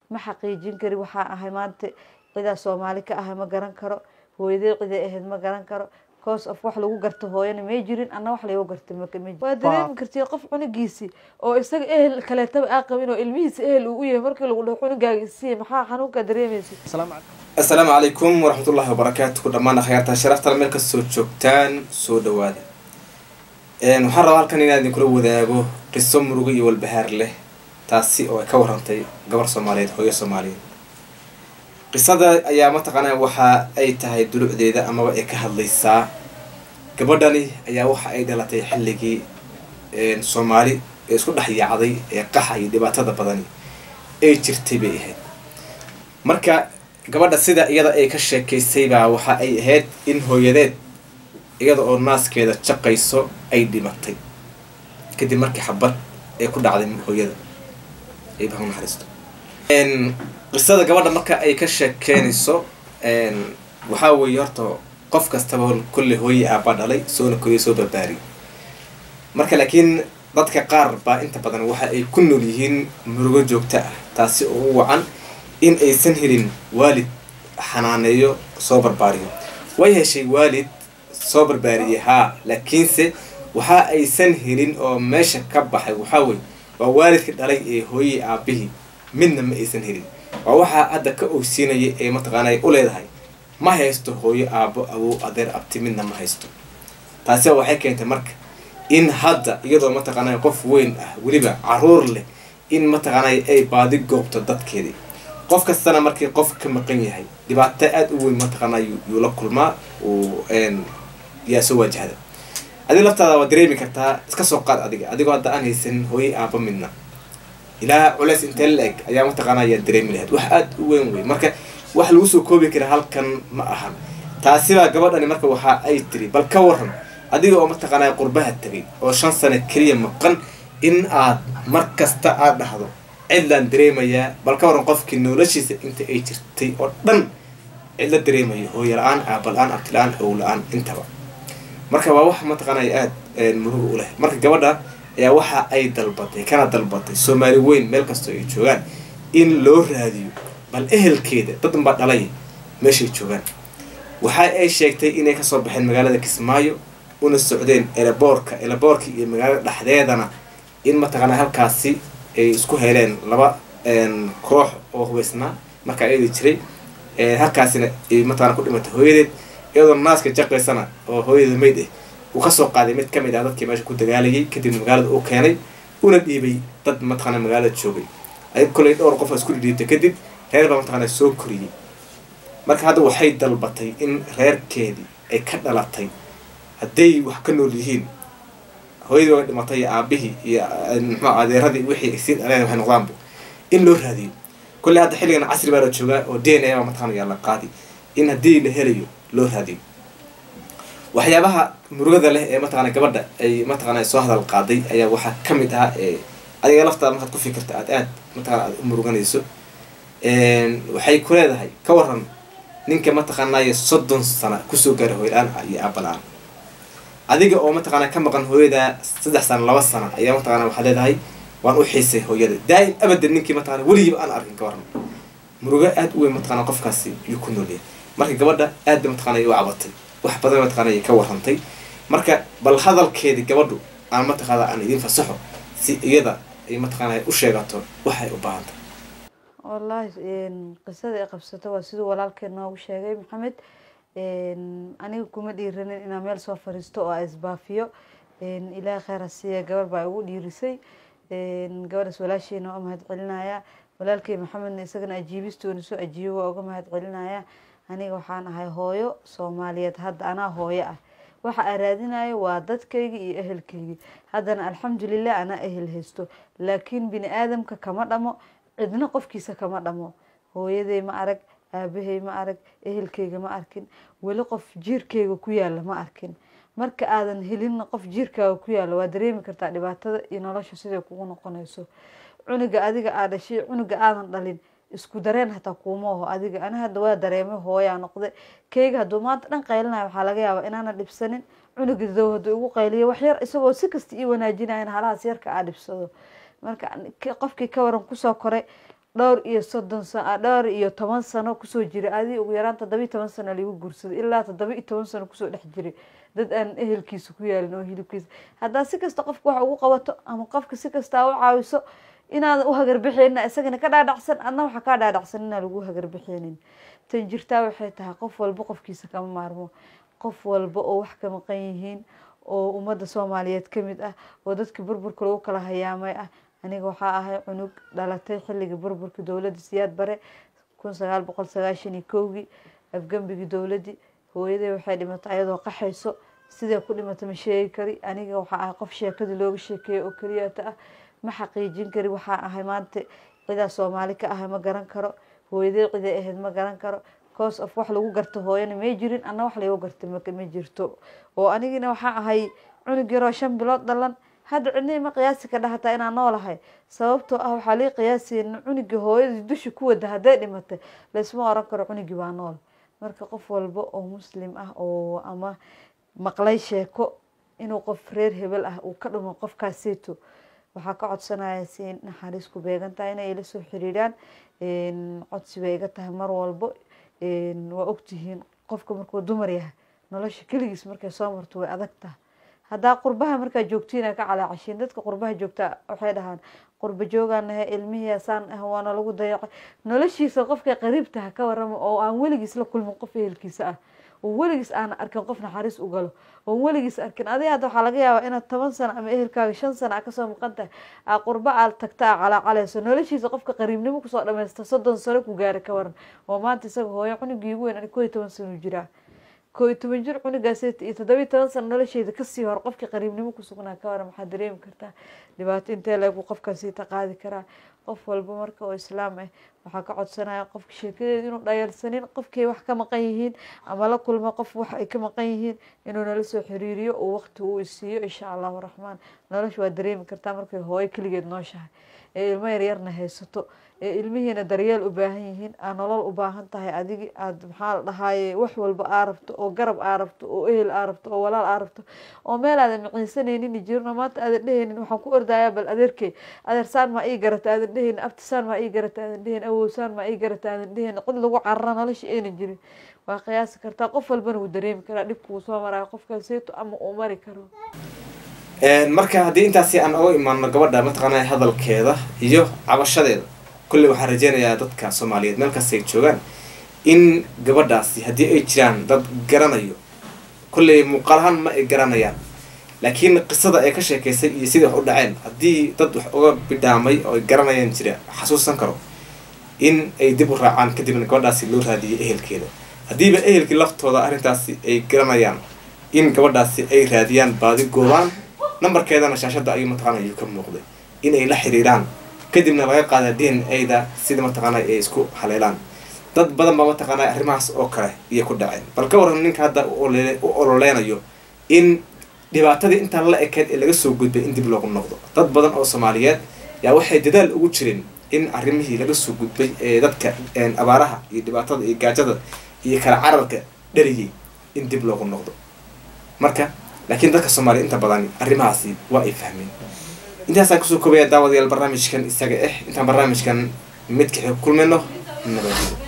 ma xaqiijin kari waxaa ahay maanta cidaa soomaali ka ahay ma garan karo hooyadee ciday ahayd ma garan karo cause of wax lagu garto hooyana may jirin anna wax lagu garta waa dareemi karti qof cunugiisi oo isaga ehel kaleetaba aa qabin oo ilmihiisa ehel uu u yahay markii lagu dhaho cunugaaga isiiya maxaa xanuunkaa dareemaysa assalaamu calaykum waraxmatullahi wabarakaatu dhammaan akhyaarta sharafta meel kasoo joogtaan soo dhawaada waxaan rabaa halkan inaan idinkula wadaago qiso murugo iyo walbahaar leh taasi oo ay ka warantay gabar soomaaliyeed hooyo soomaaliyeed qisada ayaa mataqaanaa waxa ay tahay dulucdeeda amaba ay ka hadlaysaa gabadhani ayaa waxa ay dhalatay xilligii soomaali ee isku dhex yaacday ee qaxa iyo dhibaatada badani ay jirtay bay ahayd marka gabadha sida iyada ay ka sheekaysay baa waxa ay ahayd in hooyadeed iyada oo naaskeeda jaqayso ay dhimatay kadib markii xabad ay ku dhacday hooyada ay baha naxariisto qisada gabadha marka ay ka sheekeynayso waxaa weeye horta qof kastaba kulle hooye aabaa dhalay soona koriyo soo barbaariy marka laakiin dadka qaar baa inta badan waxa ay ku nool yihiin murugo joogto ah taasi oo u wacan in aysan helin waalid xanaaneeyo soo barbaariyo way heshay waalid soo barbaariyay haa laakiinse waxa aysan helin oo meesha ka baxay waxaa weye waa waalidka dhalay ee hooyey aabihii midna ma aysan helin waa waxaa hadda ka ogsiinaya ee mataqaana ay u leedahay ma haysto hooyo aabo awow adeer abti midna ma haysto taasi waxay keentay marka in hadda iyadoo mataqaanay qof weyn ah weliba caruur leh in mataqaanay ay baadi goobto dadkeedii qof kastana markii qof ka maqan yahay dhibaato aada u weyn mataqaana yuu la kulmaa uu yaa soo waajahda adiga laftaada waa dareemi kartaa iska soo qaad adiga adigoo hadda aan haysan hooye aabo midna ilaa culeys intee la eg ayaa mataqaana ayaa dareemi lahayd wax aada u weyn wey marka wax lagu soo koobi kara halkan ma ahan taasibaa gabadhani marka waxa ay tiri bal ka waran adiga oo mataqaanaa qurbaha tegay oo shan sano keliya maqan in aad mar kasta aad dhahdo cidlaan dareemayaa bal ka waran qofkii noloshiisa inta ay jirtay oo dhan cidla dareemayo hooyo la-aan aaba la-aan abti la-aan ow la-aan intaba marka waa wax mataqaanay aada muruga u leh marka gabadha ayaa waxa ay dalbatay kana dalbatay soomaali weyn meel kastoo ay joogaan in loo raadiyo bal ehelkeeda dadan baa dhalay meeshay joogaan waxa ay sheegtay inay kasoo baxeen magaalada kismaayo una socdeen eleboorka eleboorka iyo magaalada dhexdeedana in mataqaana halkaasi ay isku heleen laba koox oo hubaysnaa markaa eedi jiray halkaasina ay mataqana ku dhimatay hooyadeed iyadoo naaska jaqaysana oo hooyada mayd ah uu kasoo qaaday mid kamid ah dadkii meesha ku dagaalayay kadibna magaalada uu keenay una dhiibay dad mataqaana magaalada joogay ayag koley dhowr qof isku dhidhiibtay kadib reer baa mataqaana soo koriyey marka hadda waxay dalbatay in reerkeedii ay ka dhalatay hadday wax ka nool yihiin hooyadii waa dhimatay iyo aabihii iyo muxuu adeeradii wixii sii dhaleen waxay noqdaanba in loo raadiyo kolley hadda xilligan casri baa la joogaa oo d n a baa mataqana yaa la qaadi in haddii la helayo loo raadiyo waxyaabaha murugada leh ee mataqana gabadha ay mataqana soo hadal qaaday ayaa waxaa kamid ah adiga laftaada markaad ku fikirta aad aad mataqana aad u muruganayso waxay ku leedahay ka waran ninka mataqaanaayo soddon sana kusoo gaara hooyla-aan iyo aabala-aan adiga oo mataqaana ka maqan hooyada saddex sana laba sana ayaa mataqana waxaad leedahay waan u xiisay hooyada daa-im abadan ninkii mataqana weligiiba aan arkin ka waran murugo aada u weyn mataqana qofkaasi yuu ku noolyahay marka gabadha aad ba mataqana u cabatay wax badan mataqana ay ka warrantay marka bal hadalkeedii gabadhu aan mataqaana aan idin fasaxo si iyada ay mataqaana u sheegato waxay u baahantay wallaahi qisada ay qabsato waa siduu walaalkeen noogu sheegay maxamed aniga kuma dhiiranin inaan meel soo fariisto oo isbaafiyo ilaahay kheyr ha siiya gabar baa igu dhiirisay gabadhaas walaasheena waa mahad celinaya walaalkey maxamedna isagana ajiibistoona soo ajiibo waa uga mahad celinaya aniga waxaan ahay hooyo soomaaliyeed hadda anaa hooyo ah waxa aan raadinayo waa dadkayga iyo ehelkayga haddana alxamdulilah anaa ehel haysto laakiin bini aadamka kama dhamo cidna qofkiisa kama dhamo hooyaday ma arag aabahay ma arag ehelkayga ma arkin weli qof jiirkayga ku yaalla ma arkin marka aadan helinna qof jiirkaaga ku yaalla waa dareemi kartaa dhibaatada iyo nolosha siday kugu noqonayso cunuga adiga aa dhashay cunuga aadan dhalin isku dareen hataa kuuma aho adiga ani hadda waa dareemay hooyaa noqday keyga hadduu maanta dhan qaylinayo waxaa laga yaabaa inaana dhibsanin cunuga dow hadduu igu qayliyo wax yar isagoo si kasta ii wanaajinayan halahaas yarka aa dhibsado marka qofkii ka waran kusoo koray dhowr iyo soddon sa dhowr iyo toban sano kusoo jiray adi ugu yaraan toddoba iyo toban sano ligu guursaday ilaa toddoba iyo toban sano kusoo dhex jiray dad aan ehelkiisa ku yaalin oo hilibkiisa haddaa si kasta qofka wax ugu qabato ama qofka si kastaa u caawiso inaadan u hagarbixinin isagana ka dhaadhacsan adna waxa kaa dhaadhacsan inaan lagu hagarbixinin tan jirtaa waxay tahay qof walba qofkiisa kama maarmo qof walba oo wax ka maqan yihiin oo ummadda soomaaliyeed ka mid ah oo dadkii burburka lagu kala hayaamay ah aniga waxaa ahay cunug dhalatay xilligii burburka dowladda siyaad bare kun sagaal boqol sagaashan iyo kowgii afgembigii dowladdii hooyaday waxay dhimatay ayadoo qaxayso sidee ku dhimatay ma sheegi kari aniga waxaa ahay qof sheekadii looga sheekeeya oo keliyata ah ma xaqiijin kari waxaa ahay maanta cidaa soomaali ka ahay ma garan karo hooyaday ciday ahayd ma garan karo cause of wax lagu garto hooyana may jirin anna wax lagu gartay ma jirto oo anigina waxaa ahay cunug yaroo shan bilood dhalan hadda cidnii ma qiyaasi ka dhahataa inaan noolahay sababtoo ah waxaa lii qiyaasaya cunugii hooyadii dusha ku wada hadday dhimatay laysma oran karo cunugii waa nool marka qof walba oo muslim ah oo ama maqlay sheeko inuu qof reer hebel ah uu ka dhumo qofkaaseyto waxaa ka codsanaya si naxariis ku beegan tahay inay ila soo xiriiraan codsi bay iga tahay mar walbo waa ogtihiin qofka markuu dumar yahay nolosha keligiis markay soo marto way adag tahay haddaa qurbaha markaa joogtiina ka calaacashiin dadka qurbaha joogtaa waxay dhahaan qurba joogaanahe ilmihiisaan ah waana lagu dayacay noloshiisa qofkay qariibtaha ka warama oo aan weligiis la kulmin qof ehelkiisa ah oo weligiis aan arkin qof naxariis u galo oo weligiis arkin adi hadda waxaa laga yaabaa inaad toban sano ama ehelkaaga shan sano a kasoo maqan tahay aa qurba aad tagta a calaacalayso noloshiisa qofka qariibnimo kusoo dhamaysta soddon sano ku gaara ka waran oo maanta isaga hooyo cunugii ugu weyn ani koo iyo toban sano jiraa koo iyo toban jir cunugaas iyo toddoba iyo toban sano nolosheeda kasii hor qofkii qariibnimo kusugnaa ka waran maxaa dareemi kartaa dhibaato intee leegu qofkaasiita qaadi karaa qof walba marka oo islaam ah waxaa ka codsanaya qofka sheekadeeda inuu dhayalsanin qofkay wax ka maqan yihiin ama la kulma qof wax ay ka maqan yihiin inuu nala soo xiriiriyo oo waqti uu isiiyo insha allahu raxmaan nolosha waa dareemi kartaa markay hooyo keligeed nooshahay ee ilmo yaryarna haysato ee ilmihiina daryeel u baahan yihiin aa nolol u baahan tahay adigi aad maxaa la dhahaaye wax walba aa rabto oo garab aa rabto oo ehel aa rabto oo walaal aa rabto oo meel aadan maciinsanaynin jirno maanta aadan dhehaynin waxaan ku ordayaa bal adeerkey adeersaan maa ii garata aadan dhehaynin abtisaan maa ii garata aadan dhehaynin awowsaan maa ii garata aadan dhehaynin cid lagu carara nolosha aynan jirin waa qiyaasi kartaa qof walbana wuu dareemi karaa dhibka wuu soo maraayo qofkaaseyto ama uu mari karo marka haddii intaasi aan oga imaano gabadha mataqaanaa hadalkeeda iyo cabashadeeda kolley waxaan rajeynayaa dadka soomaaliyeed meel kasta ay joogaan in gabadhaasi haddii ay jiraan dad garanayo kolley muuqaalahaan ma ay garanayaan laakiin qisada ay ka sheekaysay iyo sidai wax u dhaceen haddii dad wax uga bidhaamay oo ay garanayaan jira xasuusan karo in ay dib u raacaan kadibna gabadhaasi loo raadiyay ehelkeeda haddiiba ehelkii laftooda arrintaasi ay garanayaan in gabadhaasi ay raadiyaan baadi goobaan nambarkeedana shaashadda ayuu mataqaana ayuu ka muuqday in ay la xiriiraan kadibna laga qaada d n a da sida mataqaana ay isku haleelaan dad badan baa mataqaana arrimahaas oo kale iyo ku dhaceen bal ka waran ninka hadda u ololeynayo in dhibaatadii intaan la ekeed ee laga soo gudbay in dib loogu noqdo dad badan oo soomaaliyeed yaa waxay dadaal ugu jireen in arrimihii laga soo gudbay ee dadka abaaraha iyo dhibaatada iyo gaajada iyo kala cararka dhariyay in dib loogu noqdo marka laakiin dadka soomaaliya inta badan arrimahaasi waa ay fahmeen intaasaan kusoo koobaya daawadayaal barnaamijkan isaga ah intaan barnaamijkan midka kulmayno nabadgelo